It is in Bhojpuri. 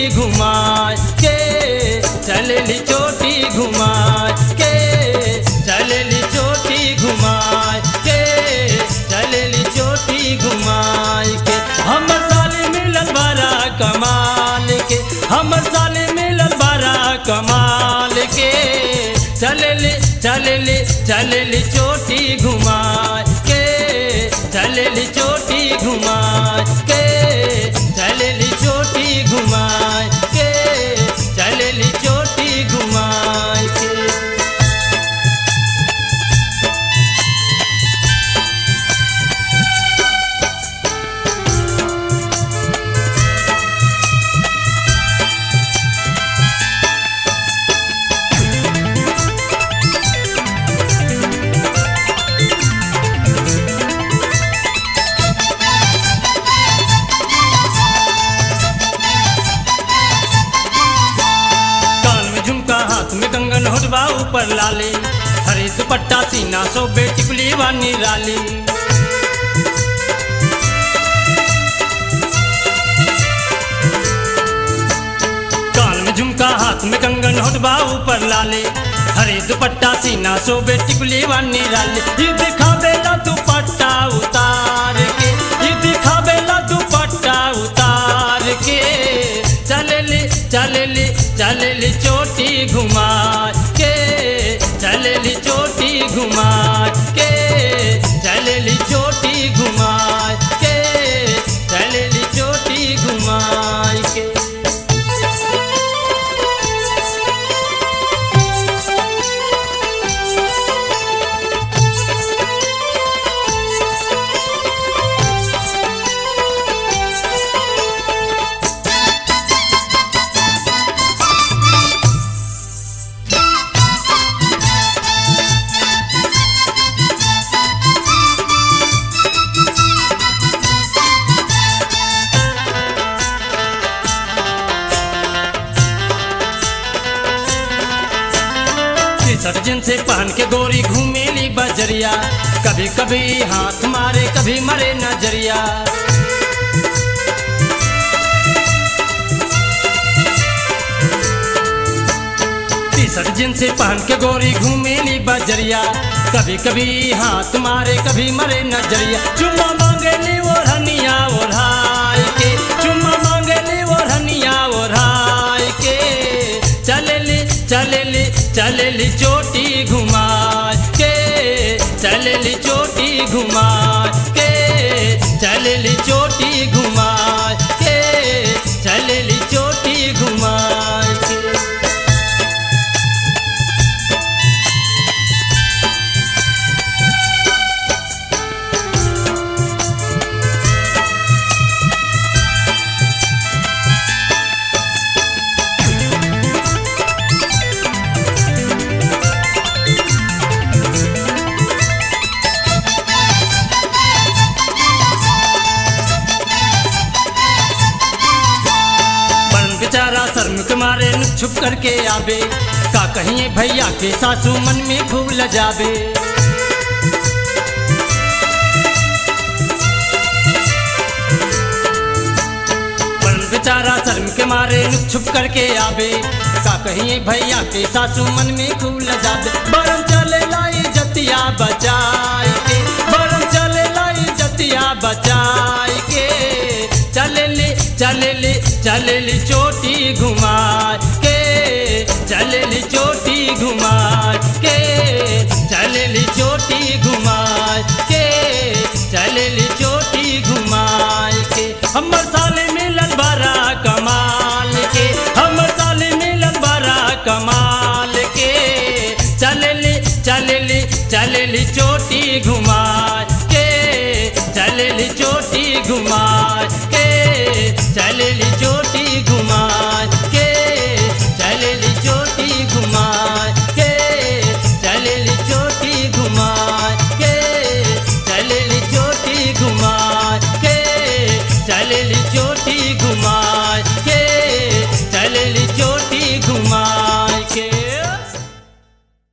घुमाए के चलेली चोटी घुमाए के चलेली चोटी घुमाए के चलेली चोटी घुमाए के हमर साले मिलल बड़ा कमाल के हमर साले मिलल बड़ा कमाल के चलेली चलेली चलेली चोटी घुमाए के चलेली चोटी घुमाए के चलेली चोटी घुमाए के चलेली चोटी घुमाए के कान में झुमका हाथ में कंगन होटबा ऊपर लाले हरे दुपट्टा सीना सो बेटी कुली वानी राली कान में झुमका हाथ में कंगन होटबा ऊपर लाले हरे दुपट्टा सीना सो बेटी कुली वानी राली ये दिखावेला दुपट्टा उतार के ये दिखावेला दुपट्टा उतार के चलेली चलेली चलेली चोटी घुमा के चलेली चोटी घुमा के चलेली चोटी घुमा के चलेली चोटी घुमा के सर्जन से पहन के गोरी घूमेली बजरिया कभी कभी हाथ मारे कभी मरे नजरिया टी शर्ट जींस से पहन के गोरी घूमेली बजरिया कभी कभी हाथ मारे कभी मरे नजरिया चुम्मा मांगेली ओढ़निया ओढ़ाई के चुम्मा मांगेली ओढ़निया ओढ़ाई के चलेली चलेली चलेली चोटी घुमा के चलेली चोटी घुमा के चलेली चोटी घुमा के चलेली चोटी घुमा के बन बेचारा शर्म के मारे नुक छुप करके आवे का कहिए भैया के सासू मन में खूब लजावे बन बेचारा शर्म के मारे नुक छुप करके आवे का कहिए भैया के सासू मन में खूब लजावे बरम चले लाई जतिया बचाई के बरम चले लाई जतिया बचाई के चलेली चलेली चलेली चोटी घुमा के चलेली चोटी घुमा के चलेली चोटी घुमा के चलेली चोटी घुमा के हमर साले मिलन बड़ा कमाल के हमर साले मिलन बड़ा कमाल के चलेली चलेली चलेली चोटी घुमा के चलेली चोटी घुमा के चलेली चोटी घुमा